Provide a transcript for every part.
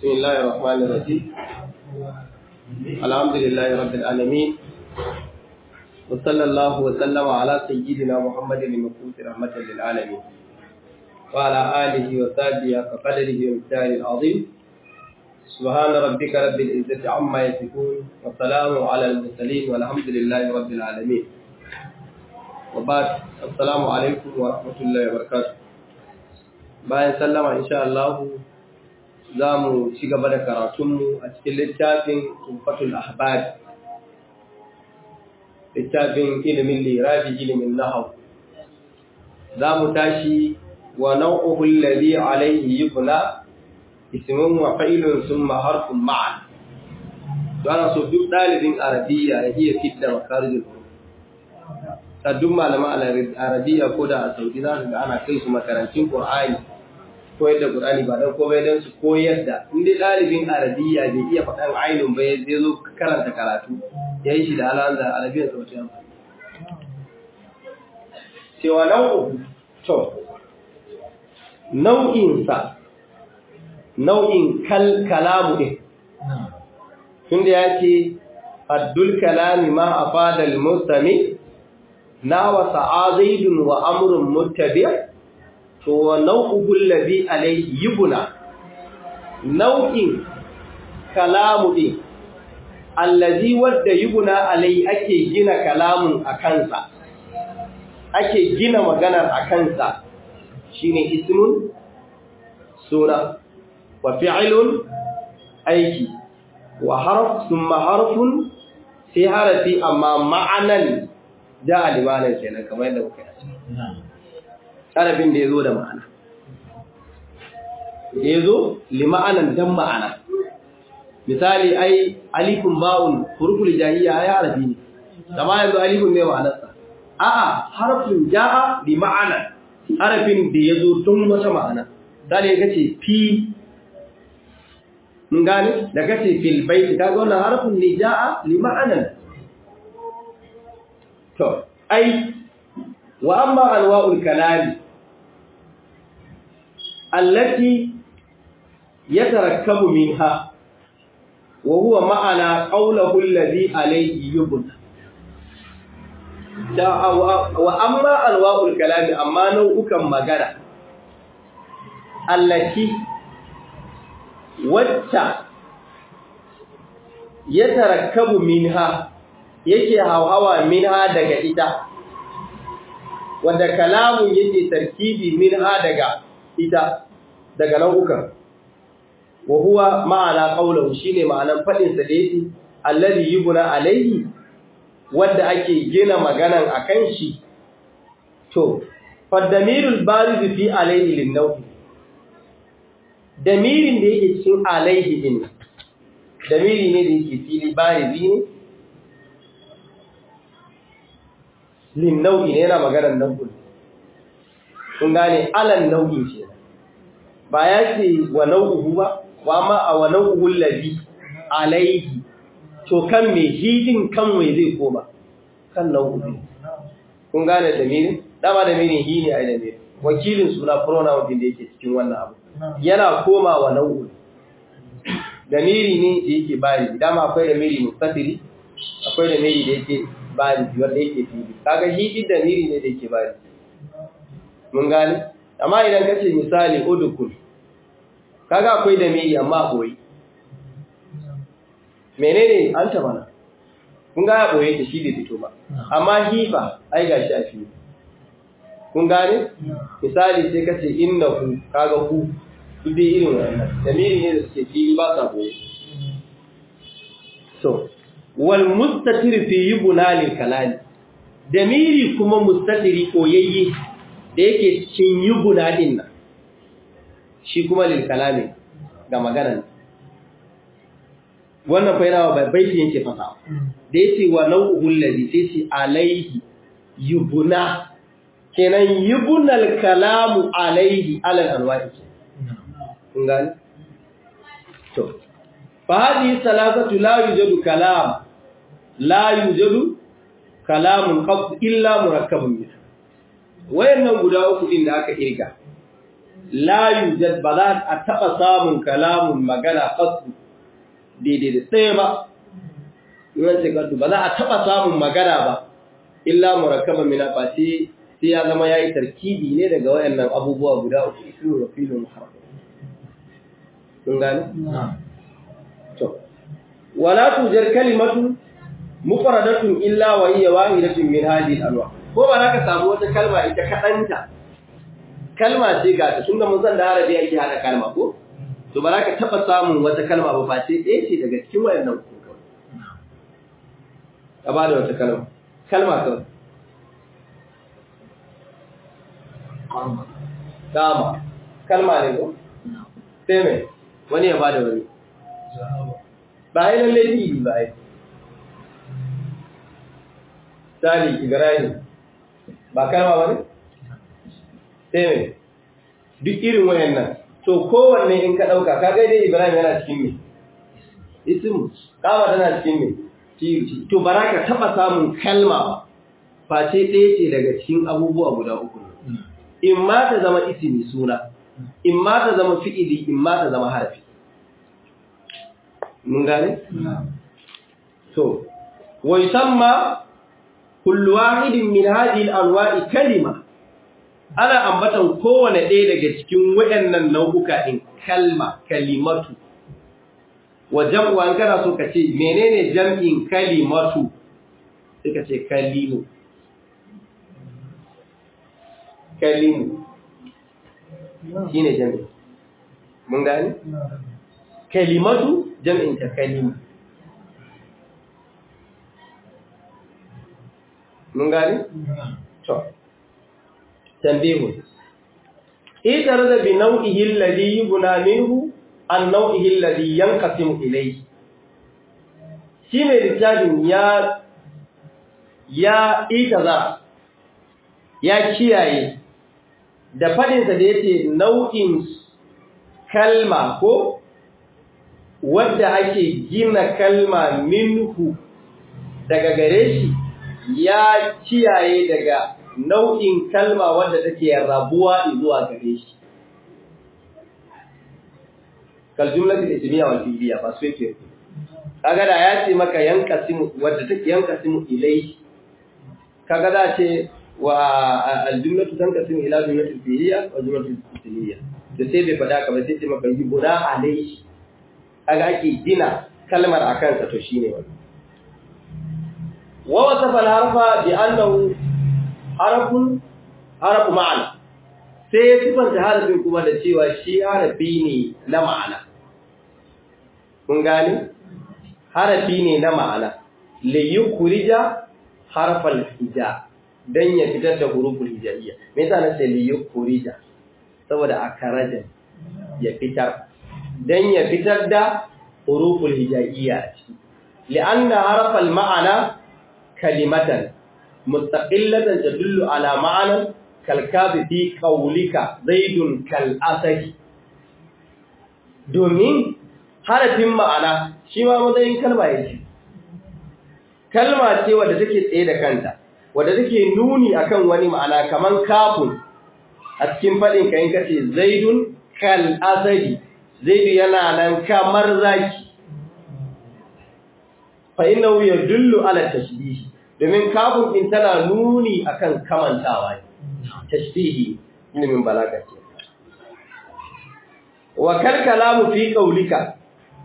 بسم الله الرحمن الرحيم الحمد لله رب العالمين وصلى الله وسلم على سيدنا محمد المبعوث رحمة للعالمين وعلى آله وصحبه كقدره ومقداره العظيم سبحان ربك رب العزة عما يصفون والسلام على المرسلين والحمد لله رب العالمين وبعد السلام عليكم ورحمة الله وبركاته bayan sallama insha Allah za mu ci gaba da karatunmu a cikin littafin Tufatul Ahbab littafin ilimin lirabi ilimin nahau za mu tashi wa nau'uhu alladhi alayhi yubna ismun wa fa'ilun thumma harfun ma'an to ana so duk dalibin arabiya ya iya fitta makarijul huruf saddun malaman arabiya ko da a saudi za ga ana kai su makarantun qur'ani koyar da Qur'ani ba dan komai dan su koyar da in dai dalibin arabiya bai iya faɗan ainun ba zai zo karanta karatu yayin shi da alan da arabiya sa wata amfani cewa nau'u to nau'in sa nau'in kal kalamu din tunda yake addul kalami ma afada al mustami na wa sa'azaidun wa amrun muttabi' to wa nau'uhul ladhi alayhi yubna nau'in kalamu din allazi wadda yubna alayhi ake gina kalamun akansa ake gina maganar akansa shine ismun sura wa fi'lun aiki wa harf thumma harfun sai harafi amma ma'anan ja alimanan kenan kamar yadda muka yi harafin da ya zo da ma'ana da ya zo lima'anan dan ma'ana misali ai alifin ba'un huruful jahiyya ai harafi ne amma yanzu alifin ne ma'anarsa a'a harfin ja'a li ma'ana harafin da ya zo don wata ma'ana misali ya kace fi mun gane da kace fil bait kaga wannan harfin ne ja'a li ma'anan to ai wa amma anwa'ul kalami التي يتركب منها وهو معنى قوله الذي عليه يبنى وأما أنواع الكلام أما نوعك مغانا التي wacce ya tarakkabu minha yake hauhawa minha daga ita wanda kalamun yake tarkibi minha daga ita daga nau'ukan wa huwa ma'ana qawluhu shine ma'anan fadin sa da yake allazi yubna alayhi wanda ake gina maganan akan shi to fadamirul bariz fi alayhi lin-naw damirin da yake cikin alayhi din damiri ne da yake fili barizi ne lin-naw ne yana maganan nau'in kun gane alan nau'in ce ba ya ce wa nau'uhu ba wa ma a wa nau'uhu ladhi alaihi to kan me hidin kan wai zai koma kan nau'uhu kun gane damirin dama damirin hi ne ai damirin wakilin suna pronoun din da yake cikin wannan abu yana koma wa nau'uhu damiri ne da yake bari dama akwai damiri mustatiri akwai damiri da yake bari wanda yake fili kaga hidin damiri ne da yake bari mun gane amma idan ka ce misali udukul kaga akwai da miri amma boye menene an ta mana kun ga ya boye ta shi bai fito ba amma hifa ai gashi a fili kun gane misali sai ka ce innahu kaga ku duk dai irin wannan da miri ne da suke fili ba sa boye so wal mustatir fi yubna lil kalali da miri kuma mustatiri koyayye da yake cikin yubuna din nan shi kuma lil kalami ga maganan wannan fa yana ba baiti yake fasa da yace wa nau'uhu allazi sai ce alaihi yubuna kenan yubunal kalamu alaihi alal anwa'i kun gani to fa hadhihi salasatu la yujadu kalam la yujadu kalamun qat illa murakkabun minha wayannan guda uku din da aka irga la yujad ba za a taɓa samun kalamun magana kasu daidai da tsaye ba yawan ce kasu ba za a taɓa samun magana ba illa murakaba mina face sai ya zama ya yi tarkibi ne daga wayannan abubuwa guda uku ismu da filin harfi kun gani? to wala tujar kalimatu mufradatun illa wa hiya wahidatun min hadhihi al-anwa ko ba za ka samu wata kalma ita kadanta kalma ce ga ta tunda mun san da arabi ake hada kalma ko to ba za ka taba samun wata kalma ba face ɗaya ce daga cikin wayannan ku ka ba da wata kalma kalma kawai dama kalma ne ko sai mai wani ya ba da wani ba yi lalle ji ba yi Sali Ibrahim ba kalma ba ne? Sai mai, duk irin wayannan, to kowanne in ka ɗauka, ka dai Ibrahim yana cikin me? Isimu, kama tana cikin me? Tiyuci. To, ba ka taɓa samun kalma ba, face ɗaya ce daga cikin abubuwa guda uku. In ma ta zama isimi suna, in ma ta zama fi'ili, in ma ta zama harafi. Mun gane? To, wai san ma kullu wahidin min hadhihi al-anwa'i kalima ana ambatan kowane ɗaya daga cikin waɗannan nau'uka din kalma kalimatu wa jam'u an kana so ka ce menene jam'in kalimatu sai ka ce kalimu kalimu shine jam'i mun gani kalimatu jam'in ta kalimu mun gani? To, tambihun. Itar da bi nau'ihin ladi yubuna minhu an nau'ihin ladi yankasim ilai. Shi mai littafin ya ya itaza ya kiyaye da faɗinsa da yace nau'in kalma ko wadda ake gina kalma minhu daga gare shi ya kiyaye daga nau'in kalma wadda take rabuwa zuwa gare shi kal jumlatul ismiya wal fi'liya ba su yake kaga da ya ce maka yanqasimu wadda take yanqasimu ilai kaga da ce wa al jumlatu tanqasimu ila jumlatul fi'liya wa jumlatul ismiya da sai bai fada ka ba sai ce maka yubuna alai kaga ake gina kalmar akan sa to shine wannan ووصف الحرف بأنه حرف حرف معنى sai ya sifanta harafin kuma da cewa shi harafi ne na ma'ana. Kun gani? Harafi ne na ma'ana, layi kurija harfal hija don ya fitar da huruful hijaiya. Me yasa na ce layi kurija? Saboda a karajan ya fitar, don ya fitar da huruful hijaiya a ciki. Li'anna harfal ma'ana kalimatan mustaqillatan tadullu ala ma'anan kalkabi fi qaulika zaidun kal asadi domin harafin ma'ana shi ma matsayin kalma yake kalma ce wadda take tsaye da kanta wadda take nuni akan wani ma'ana kaman kafun a cikin fadin kayan kace zaidun kal asadi zaidu yana nan kamar zaki fa innahu yadullu ala tashbih domin kafin din tana nuni akan kamantawa tashbihi ilimin balaga ce wa kal kalamu fi qawlika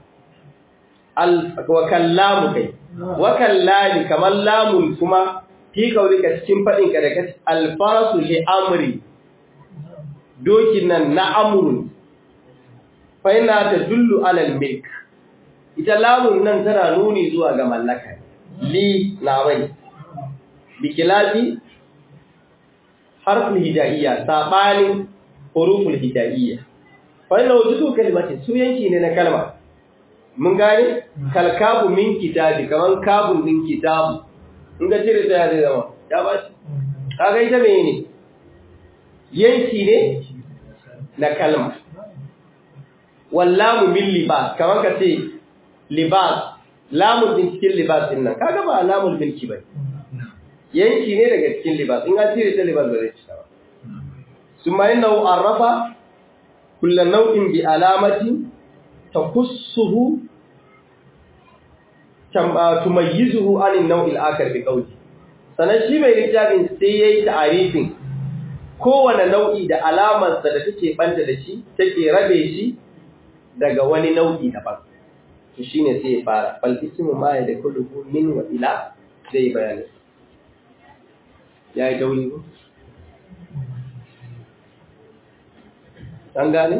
al wa kallamu kai wa kallani kamar lamun kuma fi qawlika cikin fadin ka da kace al farasu li amri dokin nan na amrun fa ina tadullu ala al milk ita lamun nan tana nuni zuwa ga mallaka li na bai bikilafi harfin hijaiya sabanin huruful hijaiya fa inna wujudu kalimatin su yanki ne na kalma mun gane kalkabu min kitabi kaman kabun din kitabu in ga cire ta zai zama ya ba shi kaga ita ne yanki ne na kalma wallamu min libas kaman ka ce libas lamun din cikin libas din nan kaga ba lamul milki bai yanki ne daga cikin libas in an cire ta libas ba zai cika ba summa innahu arrafa kullu nau'in bi alamati takussuhu tumayyizuhu anin nau'il akar bi qawli sanan shi mai littafin sai yayi ta'arifin kowane nau'i da alamarsa da take banta da shi take rabe shi daga wani nau'i daban to shine sai ya fara fal ismu ma ya dakulu min wa ila sai bayani yayi dauri ko an gane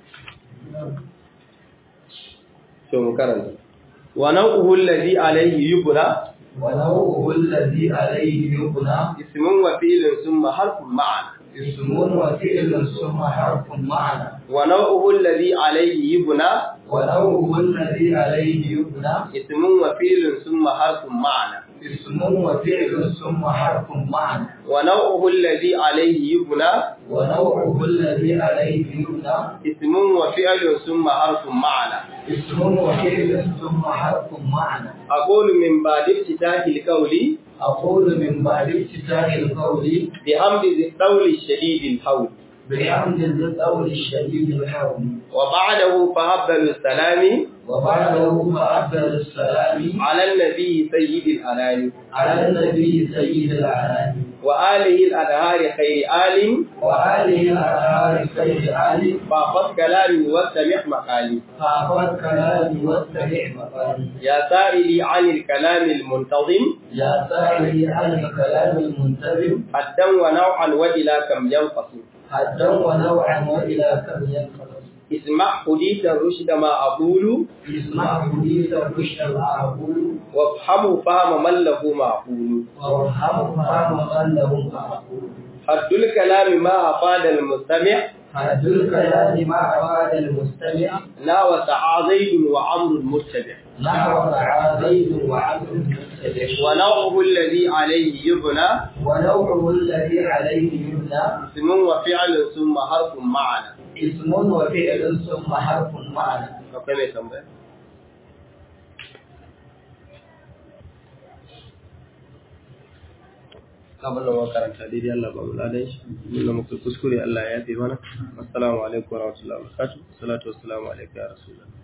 to mu karanta wa nau'uhu alladhi alayhi yubna ونوعه الذي عليه يبنى ismun wa fi'lun thumma harfun ma'ana اسم وفعل ثم حرف معنى wa nau'uhu alladhi alayhi yubna ونوعه الذي عليه يبنى ismun wa fi'lun thumma harfun ma'ana اسم وفعل ثم حرف معنى wa nau'uhu alladhi alayhi yubna ونوعه الذي عليه يبنى ismun wa fi'lun thumma harfun ma'ana اسم وفعل ثم حرف معنى aqulu min ba'di iftitahi alqawli أقول من بعد افتتاح القول bihamdi dhil shadid alhawl بحمد القول الشديد الحرم wa ba'dahu fa afdalu salami وبعده فأفضل السلام ala an-nabi sayyidil anami على النبي سيد الأنام wa alihi al-adhari khayri alim وآله الأطهار سيد آل فقد كلامي واستمع مقالي فأخذ كلامي واستمع مقالي يا سائلي عن الكلام المنتظم يا سائلي عن الكلام المنتظم حدا ونوعا وإلى كم ينقسم حدا ونوعا وإلى كم ينقسم اسمع حديث الرشد ما أقول اسمع حديث الرشد ما أقول وافهموا فهم من له معقول وارحم فهم من له أقول حد الكلام ما أفاد المستمع حد الكلام ما أراد المستمع لا وسعى زيد وعمر المتبع نحو زيد وعبد المتبع ونوعه الذي عليه يبنى ونوعه الذي عليه يبنى اسم وفعل ثم حرف معنى اسم وفعل ثم حرف معنى akwai mai tambaya abin da makaranta daidai Allah ba mu ladan shi inda muka kuskure Allah ya yafe mana assalamu alaikum wa rahmatullahi wa barakatuh salatu wassalamu alaikum ya rasulullah